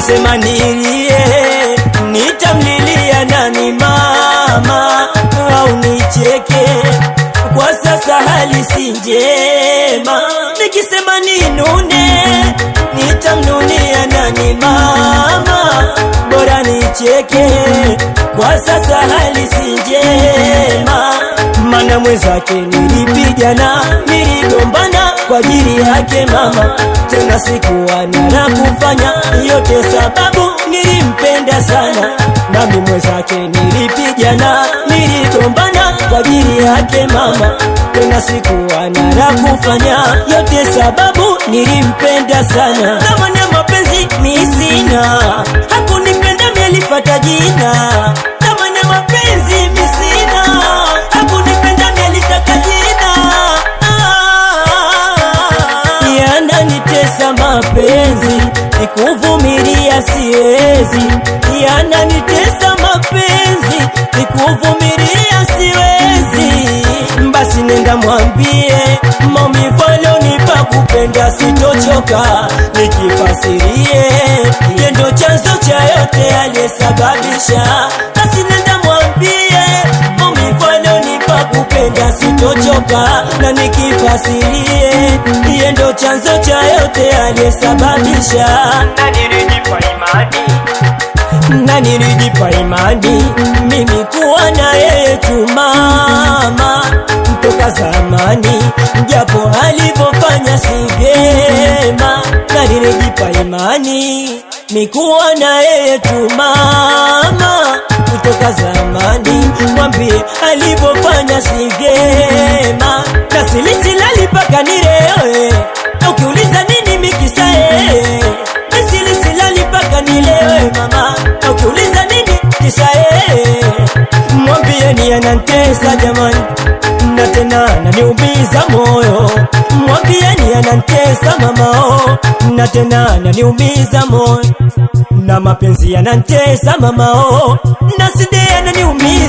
nikisema nilie nitamlilia nani mama au nicheke kwa sasa hali si njema nikisema ninune nitamnunia nani mama bora nicheke kwa sasa hali si njema mana mwenzake nilipigana niligombana kwa ajili yake mama tena sikuwa na la kufanya yote sababu nilimpenda sana nami mwenzake nilipigana niligombana kwa ajili yake mama tena sikuwa na la kufanya yote sababu nilimpenda sana thamani ya mapenzi mi sina hakunipenda mielifata jina thamani ya mapenzi mi sina hakunipenda mielitaka jina yananitesa mapenzi nikuvumilia siwezi yananitesa mapenzi nikuvumilia siwezi basi nenda mwambie maumivu alionipa kupenda sitochoka nikifasirie yendo chanzo cha yote aliyesababisha basi nenda mwambie maumivu alionipa kupenda sitochoka na nikifasirie yendo chanzo cha yote aliyesababisha na nilijipa imani na nilijipa imani mimi kuwa na yeye tu mama toka zamani, japo alivyofanya si vyema, na nilijipa imani mikuwa na yeye tu mama kutoka zamani, mwambie alivyofanya si vyema, na silisilali mpaka nilewe, na ukiuliza nini mikisa yeye silali mpaka nilewe mama, na ukiuliza nini kisa yeye, mwambieni anantesa jamani, na tena ananiumiza moyo, mwambieni anantesa mama oh, na tena ananiumiza moyo, na mapenzi yanantesa mama oh, na side ananiumiza